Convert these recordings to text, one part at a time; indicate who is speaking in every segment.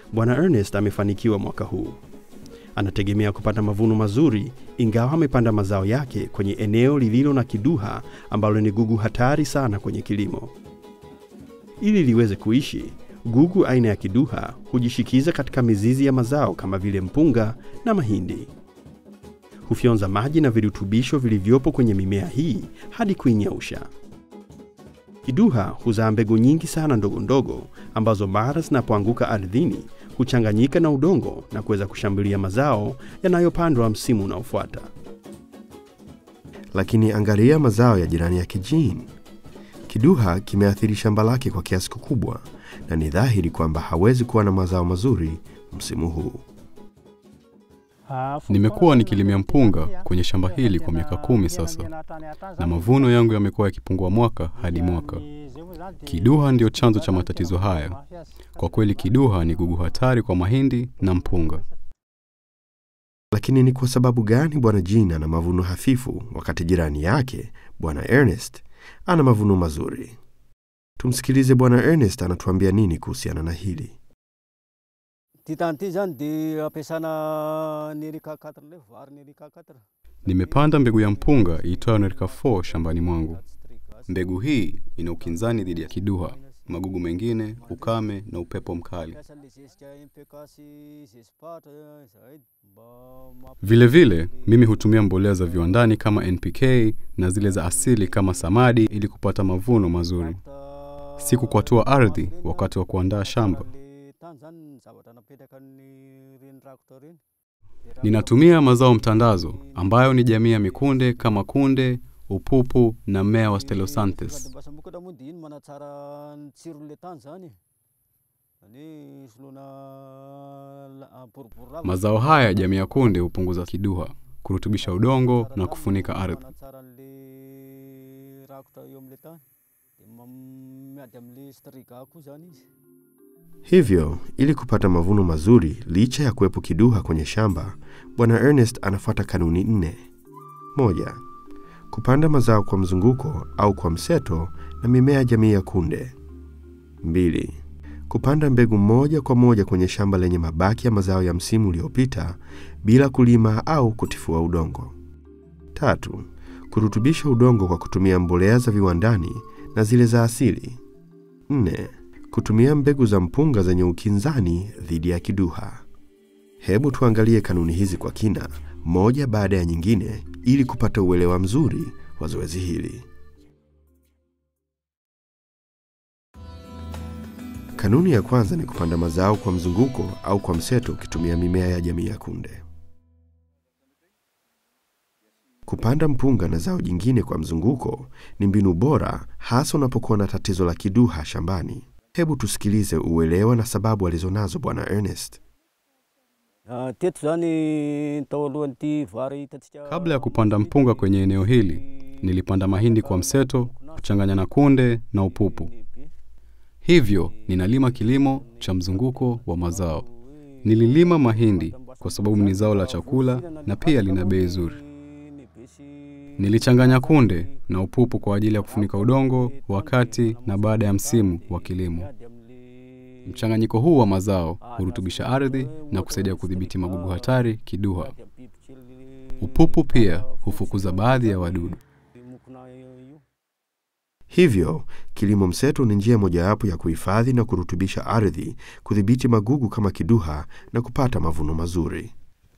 Speaker 1: Bwana Ernest amefanikiwa mwaka huu. Anategemea kupata mavuno mazuri, ingawa amepanda mazao yake kwenye eneo lililo na kiduha ambalo ni gugu hatari sana kwenye kilimo. Ili liweze kuishi, gugu aina ya kiduha hujishikiza katika mizizi ya mazao kama vile mpunga na mahindi. Hufyonza maji na virutubisho vilivyopo kwenye mimea hii hadi kuinyausha. Kiduha huzaa mbegu nyingi sana ndogo ndogo ambazo mara zinapoanguka ardhini huchanganyika na udongo na kuweza kushambulia mazao yanayopandwa msimu unaofuata.
Speaker 2: Lakini angalia mazao ya jirani yake Jean. Kiduha kimeathiri shamba lake kwa kiasi kikubwa, na ni dhahiri kwamba hawezi kuwa na mazao mazuri msimu huu.
Speaker 3: Nimekuwa nikilimia mpunga kwenye shamba hili kwa miaka kumi sasa, na mavuno yangu yamekuwa yakipungua mwaka hadi mwaka. Kiduha ndio chanzo cha matatizo haya. Kwa kweli, kiduha ni gugu hatari kwa mahindi na mpunga.
Speaker 2: Lakini ni kwa sababu gani Bwana Jean ana mavuno hafifu wakati jirani yake Bwana Ernest ana mavuno mazuri? Tumsikilize Bwana Ernest anatuambia nini kuhusiana na hili.
Speaker 4: Ty tany ty zany de ampiasana nerika 4 le vary nerika 4
Speaker 3: Nimepanda mbegu ya mpunga iitwayo Nerika 4 shambani mwangu. Mbegu hii ina ukinzani dhidi ya kiduha, magugu mengine, ukame na upepo mkali.
Speaker 4: Piasa le zezika MPK sy zezipatra zay mba mamp-
Speaker 3: Vile vile, mimi hutumia mbolea za viwandani kama NPK na zile za asili kama samadi ili kupata mavuno mazuri.
Speaker 4: ta-
Speaker 3: Si kukwatua ardhi wakati wa kuandaa shamba.
Speaker 4: le tany zany ny zavatra napetraka ny reny rakotra reny
Speaker 3: Ninatumia mazao mtandazo ambayo ni jamii ya mikunde kama kunde, upupu na mmea wa Stellosanthes.
Speaker 4: mbasamokatra moa de iny manatsara ny tsiron'le tany zany zany solona la- boribory lava.
Speaker 3: Mazao haya jamii ya kunde hupunguza kiduha, kurutubisha udongo na kufunika ardhi.
Speaker 4: manatsara an'le rakotra eo am'le tany de mam- miady am'le striga koa zany izy
Speaker 2: Hivyo, ili kupata mavuno mazuri licha ya kuwepo kiduha kwenye shamba, Bwana Ernest anafuata kanuni nne. Moja, kupanda mazao kwa mzunguko au kwa mseto na mimea jamii ya kunde. Mbili, kupanda mbegu moja kwa moja kwenye shamba lenye mabaki ya mazao ya msimu uliopita bila kulima au kutifua udongo. Tatu, kurutubisha udongo kwa kutumia mbolea za viwandani na zile za asili. Nne, kutumia mbegu za mpunga zenye ukinzani dhidi ya kiduha. Hebu tuangalie kanuni hizi kwa kina, moja baada ya nyingine, ili kupata uelewa mzuri wa zoezi hili. Kanuni ya kwanza ni kupanda mazao kwa mzunguko au kwa mseto ukitumia mimea ya jamii ya kunde. Kupanda mpunga na zao jingine kwa mzunguko ni mbinu bora hasa unapokuwa na tatizo la kiduha shambani. Hebu tusikilize uelewa na sababu alizonazo Bwana Ernest.
Speaker 4: Ah, teto zany tao alohan'ity vary hitantsika
Speaker 3: Kabla ya kupanda mpunga kwenye eneo hili, nilipanda mahindi kwa mseto, kuchanganya na kunde na upupu. Hivyo ninalima kilimo cha mzunguko wa mazao. Nililima mahindi kwa sababu ni zao la chakula na pia lina bei nzuri. Nilichanganya kunde na upupu kwa ajili ya kufunika udongo wakati na baada ya msimu wa kilimo. Mchanganyiko huu wa mazao hurutubisha ardhi na kusaidia kudhibiti magugu hatari kiduha. Upupu pia hufukuza baadhi ya wadudu.
Speaker 2: Hivyo, kilimo mseto ni njia mojawapo ya kuhifadhi na kurutubisha ardhi, kudhibiti magugu kama kiduha na kupata mavuno mazuri.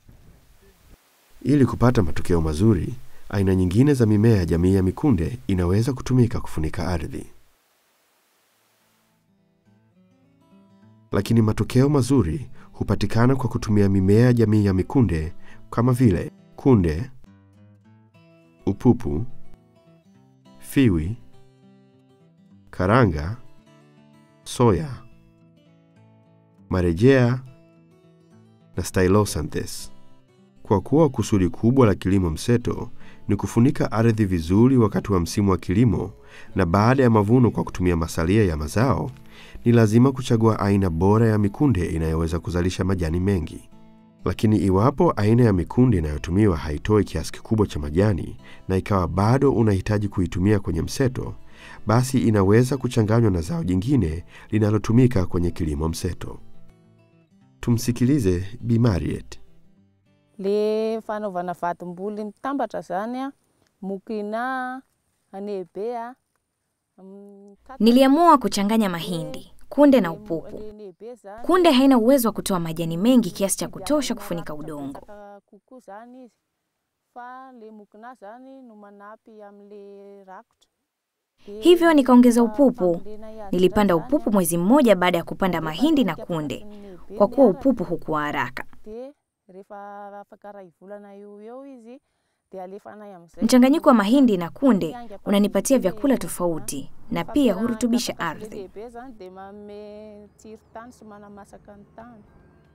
Speaker 2: Ili kupata matokeo mazuri, aina nyingine za mimea ya jamii ya mikunde inaweza kutumika kufunika ardhi. Lakini matokeo mazuri hupatikana kwa kutumia mimea ya jamii ya mikunde kama vile kunde, upupu, fiwi, karanga, soya, marejea na Stylosanthes. Kwa kuwa kusudi kubwa la kilimo mseto ni kufunika ardhi vizuri wakati wa msimu wa kilimo na baada ya mavuno kwa kutumia masalia ya mazao, ni lazima kuchagua aina bora ya mikunde inayoweza kuzalisha majani mengi. Lakini iwapo aina ya mikunde inayotumiwa haitoi kiasi kikubwa cha majani na ikawa bado unahitaji kuitumia kwenye mseto, basi inaweza kuchanganywa na zao jingine linalotumika kwenye kilimo mseto. Tumsikilize Bi Mariet.
Speaker 5: le fanaovana vatom-boly mitambatra zany a mokina anebe a mm, kaka-
Speaker 6: Niliamua kuchanganya mahindi, kunde na upupu.
Speaker 5: le nebe zany
Speaker 6: Kunde haina uwezo wa kutoa majani mengi kiasi cha kutosha kufunika udongo.
Speaker 5: Saka kokoa zany izy fa le mokina zany no manampy am'le rakotra De
Speaker 6: Hivyo nikaongeza
Speaker 5: rehefa
Speaker 6: upupu.
Speaker 5: fambolena azy
Speaker 6: Nilipanda
Speaker 5: zany a,
Speaker 6: upupu mwezi mmoja baada ya kupanda mahindi na
Speaker 5: rehefa
Speaker 6: kunde,
Speaker 5: nebe
Speaker 6: kwa kuwa
Speaker 5: miaraka,
Speaker 6: upupu hukua haraka.
Speaker 5: de rehefa afaka ray volana eo eo izy de alefanay am'zay
Speaker 6: Mchanganyiko wa mahindi na kunde unanipatia vyakula tofauti na pia hurutubisha ardhi.
Speaker 5: lehibe zany de manome tsiro tany sy manamasaka ny tany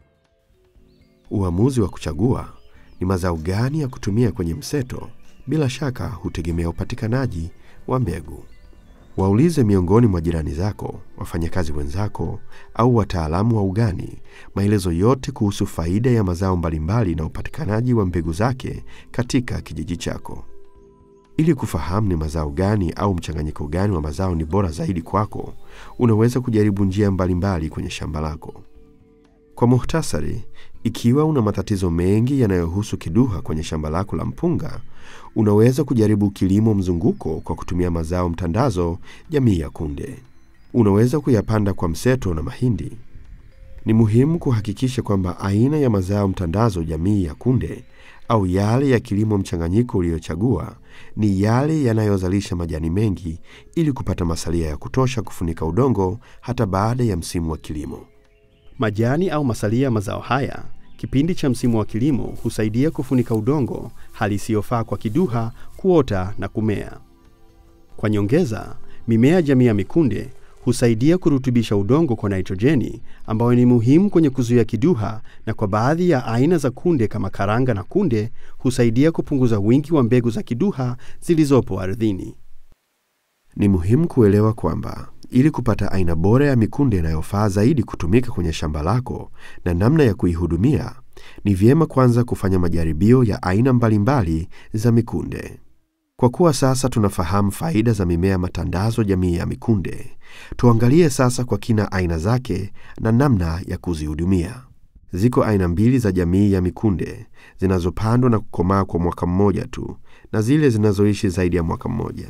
Speaker 2: Uamuzi wa kuchagua ni mazao gani ya kutumia kwenye mseto, bila shaka hutegemea upatikanaji wa mbegu. Waulize miongoni mwa jirani zako, wafanyakazi wenzako au wataalamu wa ugani maelezo yote kuhusu faida ya mazao mbalimbali na upatikanaji wa mbegu zake katika kijiji chako. Ili kufahamu ni mazao gani au mchanganyiko gani wa mazao ni bora zaidi kwako, unaweza kujaribu njia mbalimbali kwenye shamba lako. Kwa muhtasari, ikiwa una matatizo mengi yanayohusu kiduha kwenye shamba lako la mpunga, unaweza kujaribu kilimo mzunguko kwa kutumia mazao mtandazo jamii ya kunde. Unaweza kuyapanda kwa mseto na mahindi. Ni muhimu kuhakikisha kwamba aina ya mazao mtandazo jamii ya kunde au yale ya kilimo mchanganyiko uliyochagua ni yale yanayozalisha majani mengi ili kupata masalia ya kutosha kufunika udongo hata baada ya msimu wa kilimo.
Speaker 1: Majani au masalia ya mazao haya kipindi cha msimu wa kilimo husaidia kufunika udongo, hali isiyofaa kwa kiduha kuota na kumea. Kwa nyongeza, mimea jamii ya mikunde husaidia kurutubisha udongo kwa nitrojeni ambayo ni muhimu kwenye kuzuia kiduha, na kwa baadhi ya aina za kunde kama karanga na kunde husaidia kupunguza wingi wa mbegu za kiduha zilizopo ardhini.
Speaker 2: Ni muhimu kuelewa kwamba ili kupata aina bora ya mikunde inayofaa zaidi kutumika kwenye shamba lako na namna ya kuihudumia, ni vyema kwanza kufanya majaribio ya aina mbalimbali za mikunde. Kwa kuwa sasa tunafahamu faida za mimea matandazo jamii ya mikunde, tuangalie sasa kwa kina aina zake na namna ya kuzihudumia. Ziko aina mbili za jamii ya mikunde zinazopandwa na kukomaa kwa mwaka mmoja tu na zile zinazoishi zaidi ya mwaka mmoja.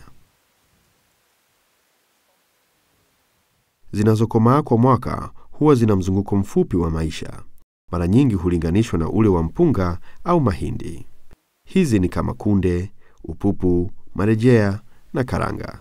Speaker 2: Zinazokomaa kwa mwaka huwa zina mzunguko mfupi wa maisha, mara nyingi hulinganishwa na ule wa mpunga au mahindi. Hizi ni kama kunde, upupu, marejea na karanga.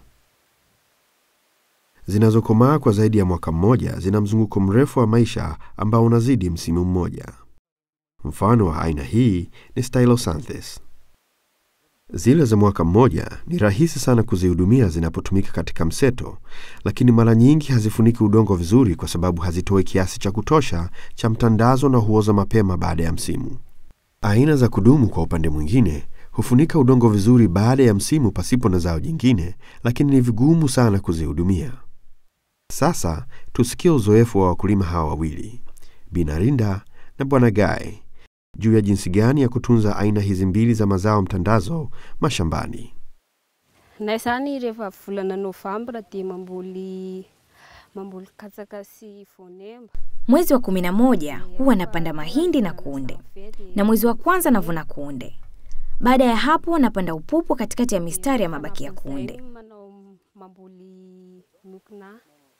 Speaker 2: Zinazokomaa kwa zaidi ya mwaka mmoja zina mzunguko mrefu wa maisha ambao unazidi msimu mmoja. Mfano wa aina hii ni Stylosanthes. Zile za mwaka mmoja ni rahisi sana kuzihudumia zinapotumika katika mseto, lakini mara nyingi hazifuniki udongo vizuri kwa sababu hazitoi kiasi cha kutosha cha mtandazo na huoza mapema baada ya msimu. Aina za kudumu kwa upande mwingine hufunika udongo vizuri baada ya msimu pasipo na zao jingine, lakini ni vigumu sana kuzihudumia. Sasa tusikie uzoefu wa wakulima hawa wawili, Binarinda na Bwana Gai, juu ya jinsi gani ya kutunza aina hizi mbili za mazao mtandazo mashambani.
Speaker 7: nay zany rehefa volana novambra dia mamboly mamboly katsaka sy voanemba
Speaker 6: Mwezi wa kumi na moja huwa napanda mahindi na kunde, na mwezi wa kwanza navuna kunde. Baada ya hapo napanda upupu katikati ya mistari ya mabaki ya kunde.
Speaker 7: manao mamboly nokina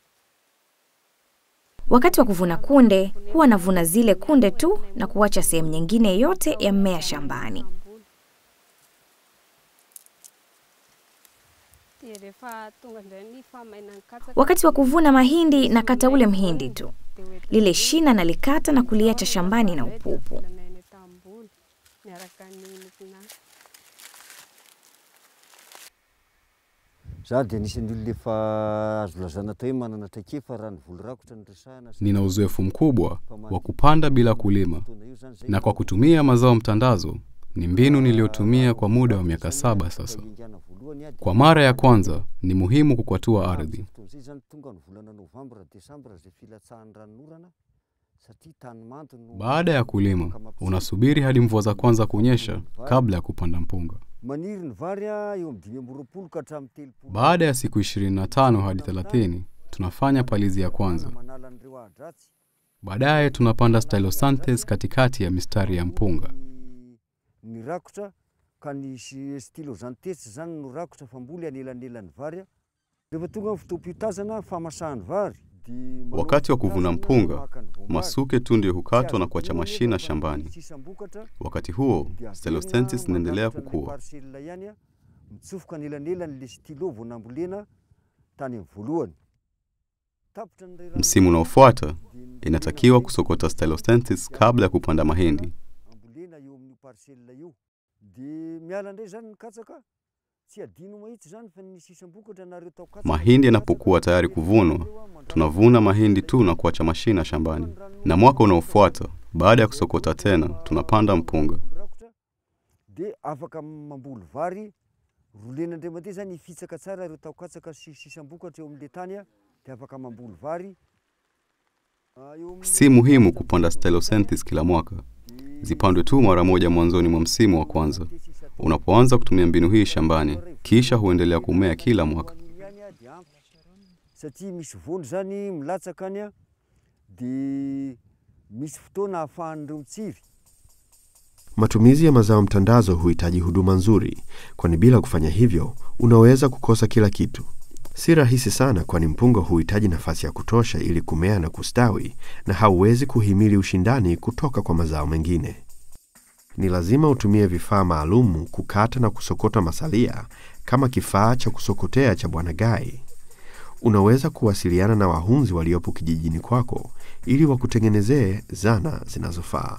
Speaker 6: Wakati wa kuvuna kunde huwa navuna zile kunde tu na kuacha sehemu nyingine yote ya mmea shambani.
Speaker 7: dia rehefa tonga indray ny famainany katsaka
Speaker 6: Wakati wa kuvuna mahindi nakata ule mhindi tu, lile shina nalikata na kuliacha shambani na upupu.
Speaker 7: volanainy tamboly miaraka ny nokina
Speaker 4: za dia anisan'ny olona efa azo lazana tao hoe manana traikefa raha ny voly rakotra ny resahana sy
Speaker 3: Nina uzoefu mkubwa wa kupanda bila kulima,
Speaker 4: taona io zany zay
Speaker 3: na kwa kutumia mazao mtandazo ni mbinu niliyotumia kwa muda wa miaka saba sasa.
Speaker 4: ingana voalohany a
Speaker 3: Kwa mara ya kwanza ni muhimu kukwatua ardhi.
Speaker 4: fotoan'izay zany tonga ny volana novambra desambra zay filatsahan'ny ranonorana satria tany manto no
Speaker 3: Baada ya kulima, unasubiri hadi mvua za kwanza kunyesha kabla ya kupanda mpunga.
Speaker 4: maniry ny vary a eo amin'ny dimy amby roapolo ka hatramin'ny telopolo
Speaker 3: Baada ya siku 25 hadi 30 tunafanya palizi ya kwanza.
Speaker 4: manala an'ireo adratsy
Speaker 3: Baadaye tunapanda Stylosanthes katikati ya mistari ya mpunga.
Speaker 4: ny rakotra ka ny si- stylosantesy zany no rakotra famboly anelanelan'ny vary a. rehefa tonga ny fotoam-pitazana famasahany vary di manao
Speaker 3: Wakati wa kuvuna
Speaker 4: fitazana,
Speaker 3: mpunga,
Speaker 4: maka ny voamary.
Speaker 3: Masuke tu ndio
Speaker 4: Tsy
Speaker 3: hukatwa na
Speaker 4: azo
Speaker 3: kuacha
Speaker 4: voany
Speaker 3: mashina
Speaker 4: rehefa
Speaker 3: shambani.
Speaker 4: ny sisam-bokatra,
Speaker 3: Wakati huo
Speaker 4: dia averina
Speaker 3: Stylosanthes inaendelea
Speaker 4: mandrafitra ny
Speaker 3: kukua.
Speaker 4: parcelle ihany a, mitsofoka anelanelan' le stylo vao nambolena tany amin'ny voalohany tapitra ny ray rano-
Speaker 3: Msimu unaofuata
Speaker 4: di-
Speaker 3: inatakiwa kusokota Stylosanthes kabla ya kupanda mahindi.
Speaker 4: ambolena eo amin'io parcelle io de miala indray zany ny katsaka tsy adino mahitsy zany fa ny sisam-bokatra nareo tao katsaka
Speaker 3: Mahindi yanapokuwa tayari kuvunwa, tunavuna mahindi tu na kuacha mashina shambani, na mwaka unaofuata baada ya kusokota tena tunapanda mpunga.
Speaker 4: rakotra de afaka mamboly vary rolen'andriamanitra zany ifitsaka tsara ireo tao katsaka sy sisam-bokatra eo amin'le tany a de afaka mamboly vary Ah, eo amin'ny-
Speaker 3: Si muhimu kupanda Stylosanthes kila mwaka, zipandwe tu mara moja mwanzoni mwa msimu wa kwanza. Unapoanza kutumia mbinu hii shambani, kisha huendelea kumea kila mwaka.
Speaker 4: Ihany a, de ampy. satria misy voly zany milatsaka any a de misy fotoana ahafahan'ireo mitsiry
Speaker 2: Matumizi ya mazao mtandazo huhitaji huduma nzuri, kwani bila kufanya hivyo unaweza kukosa kila kitu. Si rahisi sana, kwani mpunga huhitaji nafasi ya kutosha ili kumea na kustawi, na hauwezi kuhimili ushindani kutoka kwa mazao mengine. Ni lazima utumie vifaa maalumu kukata na kusokota masalia, kama kifaa cha kusokotea cha Bwana Gai. Unaweza kuwasiliana na wahunzi waliopo kijijini kwako ili wakutengenezee zana zinazofaa.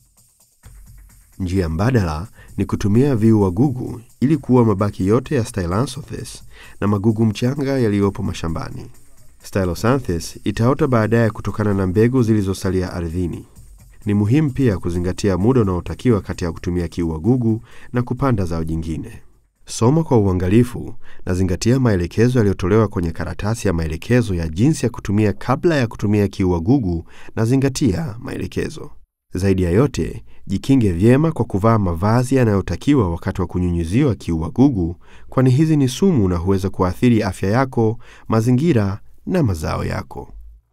Speaker 2: Njia mbadala ni kutumia viua gugu ili kuua mabaki yote ya Stylosanthes na magugu mchanga yaliyopo mashambani. Stylosanthes itaota baadaye kutokana na mbegu zilizosalia ardhini. Ni muhimu pia kuzingatia muda unaotakiwa kati ya kutumia kiua gugu na kupanda zao jingine. Soma kwa uangalifu na zingatia maelekezo yaliyotolewa kwenye karatasi ya maelekezo ya jinsi ya kutumia kabla ya kutumia kiua gugu na zingatia maelekezo. Zaidi ya yote, jikinge vyema kwa kuvaa mavazi yanayotakiwa wakati wa kunyunyiziwa kiua gugu, kwani hizi ni sumu na huweza kuathiri afya yako, mazingira na mazao yako.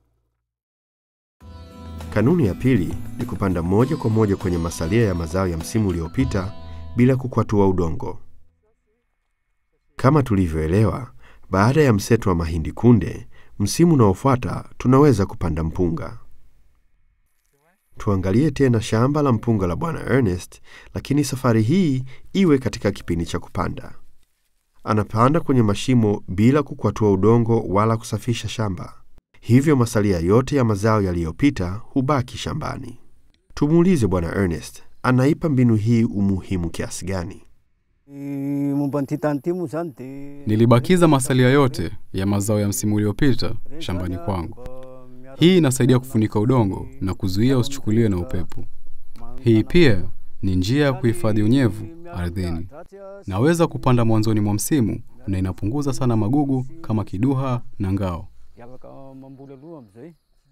Speaker 2: Kanuni ya pili ni kupanda moja kwa moja kwenye masalia ya mazao ya msimu uliopita bila kukwatua udongo. Kama tulivyoelewa, baada ya mseto wa mahindi kunde, msimu unaofuata tunaweza kupanda mpunga. Tuangalie tena shamba la mpunga la Bwana Ernest, lakini safari hii iwe katika kipindi cha kupanda. Anapanda kwenye mashimo bila kukwatua udongo wala kusafisha shamba, hivyo masalia yote ya mazao yaliyopita hubaki shambani. Tumuulize Bwana Ernest, anaipa mbinu hii umuhimu kiasi gani?
Speaker 4: Eh, momba ny ty tany ty moa zany de
Speaker 3: Nilibakiza masalia yote ya mazao ya msimu uliopita shambani kwangu. Hii inasaidia kufunika udongo na kuzuia usichukuliwe na upepo. Hii pia ni njia ya kuhifadhi unyevu ardhini. Naweza kupanda mwanzoni mwa msimu na inapunguza sana magugu kama kiduha na ngao.
Speaker 4: afaka mamboly aloha am'izay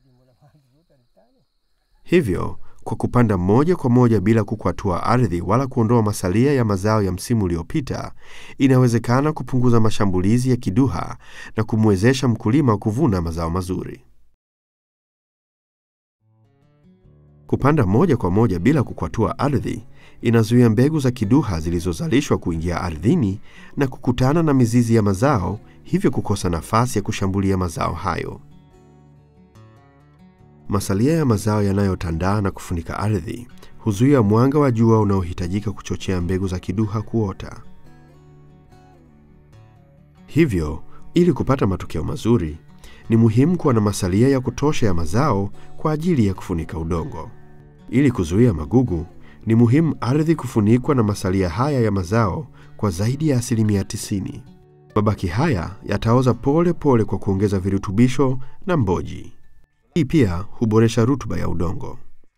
Speaker 2: Hivyo, kwa kupanda moja kwa moja bila kukwatua ardhi wala kuondoa masalia ya mazao ya msimu uliopita, inawezekana kupunguza mashambulizi ya kiduha na kumwezesha mkulima kuvuna mazao mazuri. Kupanda moja kwa moja bila kukwatua ardhi inazuia mbegu za kiduha zilizozalishwa kuingia ardhini na kukutana na mizizi ya mazao, hivyo kukosa nafasi ya kushambulia mazao hayo. Masalia ya mazao yanayotandaa na kufunika ardhi huzuia mwanga wa jua unaohitajika kuchochea mbegu za kiduha kuota. Hivyo, ili kupata matokeo mazuri, ni muhimu kuwa na masalia ya kutosha ya mazao kwa ajili ya kufunika udongo. Ili kuzuia magugu, ni muhimu ardhi kufunikwa na masalia haya ya mazao kwa zaidi ya asilimia 90. Mabaki haya yataoza pole pole kwa kuongeza virutubisho na mboji. Hii pia huboresha rutuba ya udongo.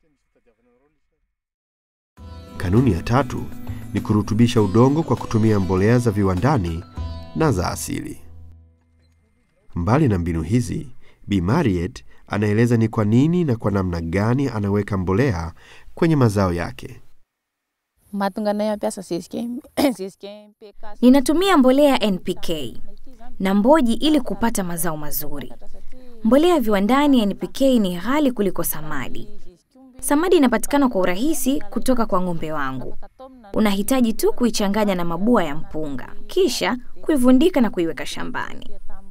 Speaker 2: Kanuni ya tatu ni kurutubisha udongo kwa kutumia mbolea za viwandani na za asili. Mbali na mbinu hizi, Bi Mariet anaeleza ni kwa nini na kwa namna gani anaweka mbolea kwenye mazao yake.
Speaker 5: mahatonga anay mampiasa zezika zezika MPK
Speaker 6: Ninatumia mbolea NPK na mboji ili kupata mazao mazuri. Mbolea ya viwandani ya NPK ni ghali kuliko samadi. Samadi inapatikana kwa urahisi kutoka kwa ng'ombe wangu. Unahitaji tu kuichanganya na mabua ya mpunga, kisha kuivundika na kuiweka shambani.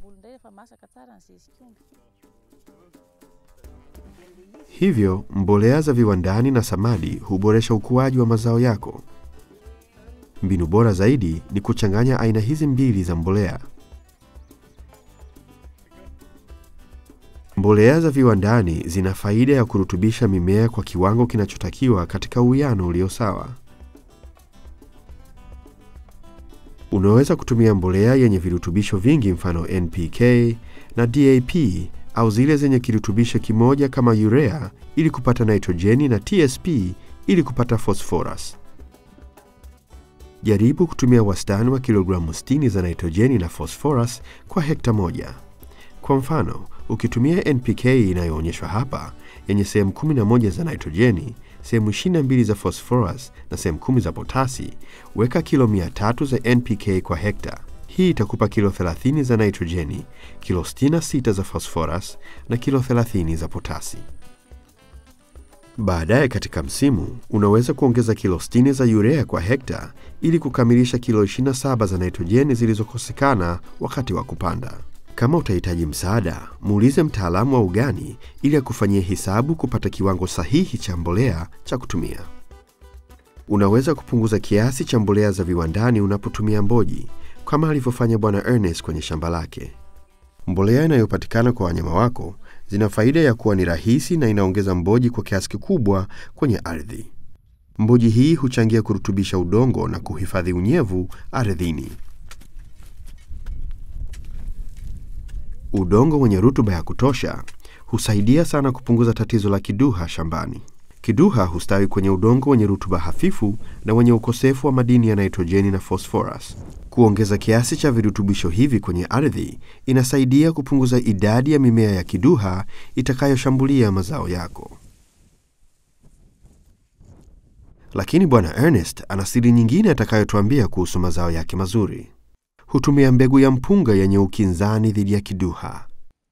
Speaker 2: Hivyo mbolea za viwandani na samadi huboresha ukuaji wa mazao yako. Mbinu bora zaidi ni kuchanganya aina hizi mbili za mbolea. Mbolea za viwandani zina faida ya kurutubisha mimea kwa kiwango kinachotakiwa katika uwiano ulio sawa. Unaweza kutumia mbolea yenye virutubisho vingi, mfano NPK na DAP au zile zenye kirutubisho kimoja kama urea ili kupata nitrojeni na TSP ili kupata phosphorus. Jaribu kutumia wastani wa kilogramu 60 za nitrojeni na phosphorus kwa hekta moja. Kwa mfano, ukitumia NPK inayoonyeshwa hapa yenye sehemu 11 za nitrojeni, sehemu 22 za phosphorus na sehemu 10 za potasi, weka kilo 300 za NPK kwa hekta. Hii itakupa kilo 30 za nitrojeni, kilo 66 za phosphorus na kilo 30 za potasi. Baadaye katika msimu unaweza kuongeza kilo 60 za urea kwa hekta ili kukamilisha kilo 27 za nitrojeni zilizokosekana wakati wa kupanda. Kama utahitaji msaada, muulize mtaalamu wa ugani ili akufanyie hesabu kupata kiwango sahihi cha mbolea cha kutumia. Unaweza kupunguza kiasi cha mbolea za viwandani unapotumia mboji kama alivyofanya Bwana Ernest kwenye shamba lake. Mbolea inayopatikana kwa wanyama wako zina faida ya kuwa ni rahisi na inaongeza mboji kwa kiasi kikubwa kwenye ardhi. Mboji hii huchangia kurutubisha udongo na kuhifadhi unyevu ardhini. Udongo wenye rutuba ya kutosha husaidia sana kupunguza tatizo la kiduha shambani. Kiduha hustawi kwenye udongo wenye rutuba hafifu na wenye ukosefu wa madini ya nitrojeni na phosphorus. Kuongeza kiasi cha virutubisho hivi kwenye ardhi inasaidia kupunguza idadi ya mimea ya kiduha itakayoshambulia mazao yako. Lakini Bwana Ernest ana siri nyingine atakayotuambia kuhusu mazao yake mazuri. Hutumia mbegu ya mpunga yenye ukinzani dhidi ya kiduha.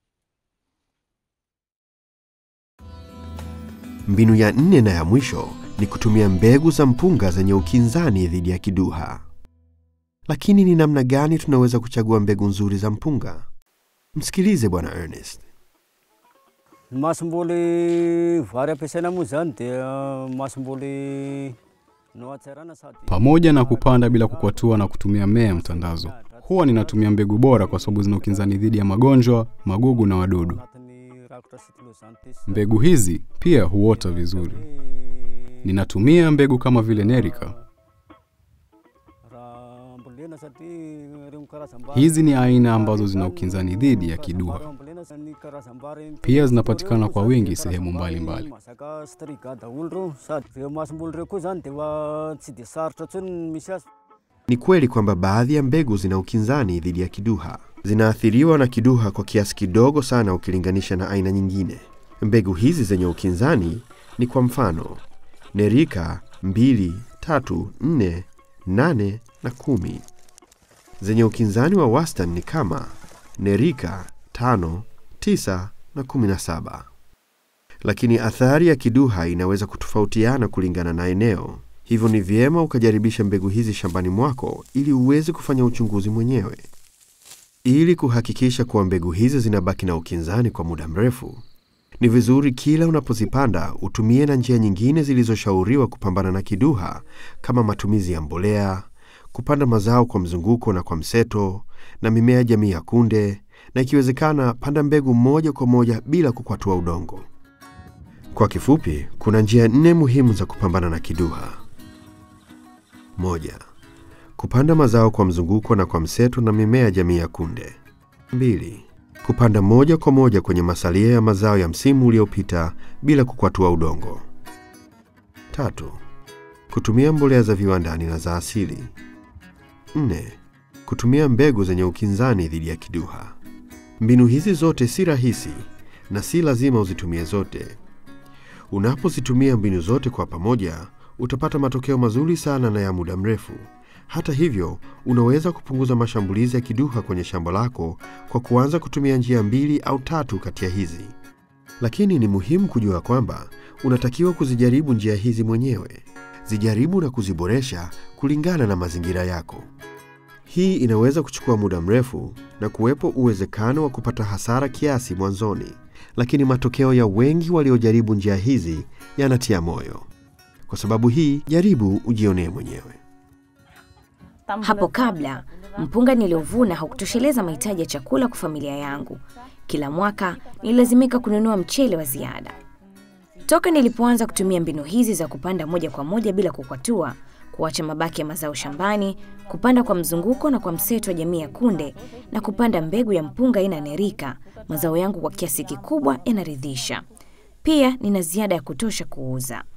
Speaker 2: Mbinu ya nne na ya mwisho ni kutumia mbegu za mpunga zenye ukinzani dhidi ya kiduha. Lakini ni namna gani tunaweza kuchagua mbegu nzuri za mpunga? Msikilize Bwana Ernest.
Speaker 4: masomboly vary ampiasaina moa zany dia masomboly no atsarana sady
Speaker 3: Pamoja na kupanda bila kukwatua na kutumia mmea ya mtandazo, huwa ninatumia mbegu bora kwa sababu zina ukinzani dhidi ya magonjwa, magugu na wadudu.
Speaker 4: anatin'ny rakotra cyclosante ty sy
Speaker 3: Mbegu hizi pia huota vizuri. Ninatumia mbegu kama vile Nerika.
Speaker 4: raha mbolena satria reo karazam-bary
Speaker 3: Hizi ni aina ambazo zina ukinzani dhidi ya kiduha.
Speaker 4: mbolena ny karazam-bary
Speaker 3: Pia zinapatikana kwa wingi sehemu mbalimbali.
Speaker 4: mazaka striga daholo reo sady reo masomboly reo koa zany dia fa tsy dia sarotra ntsony ny misy azy
Speaker 2: Ni kweli kwamba baadhi ya mbegu zina ukinzani dhidi ya kiduha. Zinaathiriwa na kiduha kwa kiasi kidogo sana ukilinganisha na aina nyingine. Mbegu hizi zenye ukinzani ni kwa mfano Nerika 2, 3, 4, 8 na 10. Zenye ukinzani wa wastani ni kama Nerika 5, 9 na 17. Lakini athari ya kiduha inaweza kutofautiana kulingana na eneo. Hivyo ni vyema ukajaribisha mbegu hizi shambani mwako ili uweze kufanya uchunguzi mwenyewe. Ili kuhakikisha kuwa mbegu hizi zinabaki na ukinzani kwa muda mrefu, ni vizuri kila unapozipanda utumie na njia nyingine zilizoshauriwa kupambana na kiduha kama matumizi ya mbolea, kupanda mazao kwa mzunguko na kwa mseto, na mimea jamii ya kunde, na ikiwezekana panda mbegu moja kwa moja bila kukwatua udongo. Kwa kifupi, kuna njia nne muhimu za kupambana na kiduha. Moja, kupanda mazao kwa mzunguko na kwa mseto na mimea jamii ya kunde. Mbili, kupanda moja kwa moja kwenye masalia ya mazao ya msimu uliopita bila kukwatua udongo. Tatu, kutumia mbolea za viwandani na za asili. Nne, kutumia mbegu zenye ukinzani dhidi ya kiduha. Mbinu hizi zote si rahisi na si lazima uzitumie zote. Unapozitumia mbinu zote kwa pamoja, utapata matokeo mazuri sana na ya muda mrefu. Hata hivyo, unaweza kupunguza mashambulizi ya kiduha kwenye shamba lako kwa kuanza kutumia njia mbili au tatu kati ya hizi. Lakini ni muhimu kujua kwamba unatakiwa kuzijaribu njia hizi mwenyewe. Zijaribu na kuziboresha kulingana na mazingira yako. Hii inaweza kuchukua muda mrefu na kuwepo uwezekano wa kupata hasara kiasi mwanzoni, lakini matokeo ya wengi waliojaribu njia hizi yanatia moyo. Kwa sababu hii, jaribu ujionee mwenyewe.
Speaker 6: Hapo kabla, mpunga niliovuna haukutosheleza mahitaji ya chakula kwa familia yangu. Kila mwaka nililazimika kununua mchele wa ziada. Toka nilipoanza kutumia mbinu hizi za kupanda moja kwa moja bila kukwatua, kuacha mabaki ya mazao shambani, kupanda kwa mzunguko na kwa mseto wa jamii ya kunde na kupanda mbegu ya mpunga aina ya nerika, mazao yangu kwa kiasi kikubwa yanaridhisha. Pia nina ziada ya kutosha kuuza.